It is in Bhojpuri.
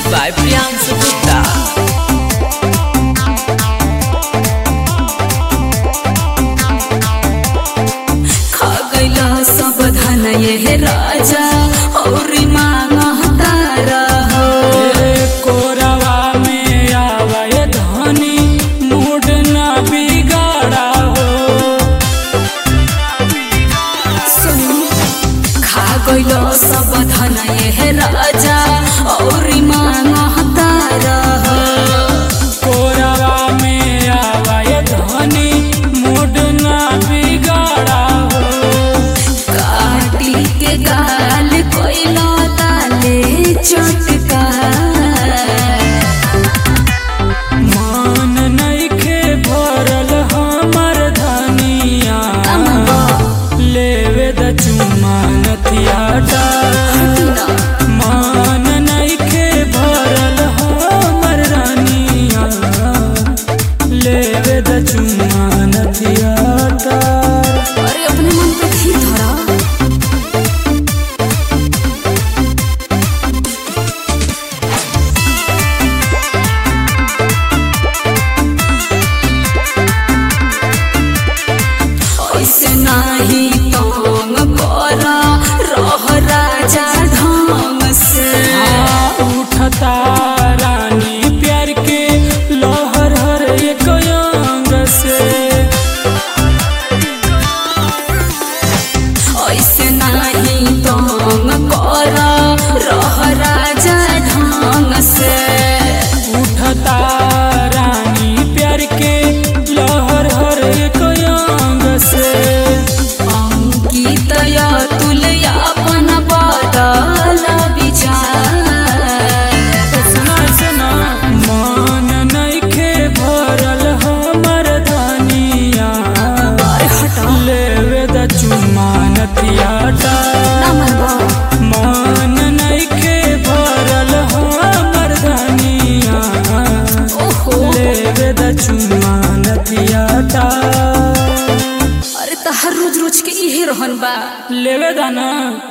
by Priyansu Gupta. खा गैला सब धन ये राजा और मांगता रहो कोरवा में आवे धनी मूड न बिगाड़ा हो खा गैला सब धन ये राजा और मांगता रहो कोरवा में आवे धनी मूड न बिगाड़ा हो काटी के गाल कोइला ताले चटका मान नइखे भरल हमर धनिया लेवे द चुम्मा नथियाटा मान नइखे भरल हमर रानिया लेवे द चुम्मा नथियाटा अरे अपने मन पे थी धरा ऐसे नाही तंग करा रह राजा ढंग से उठता रानी प्यार के लहर हर एक अंग से ऐसे नाही तंग करा रह राजा ढंग से उठता रानी प्यार के लहर हर एक अंग से अंकित तुलया अपन बदल विचार सुना सुना मान नइखे भरल हमर धनिया लेवे द चुम्मा नथियाटा मान नइखे भरल हमर धनिया ओहो लेवे द चुम्मा नथियाटा अरे तो हर रोज रोज के इहे रहन बा लेवे द ना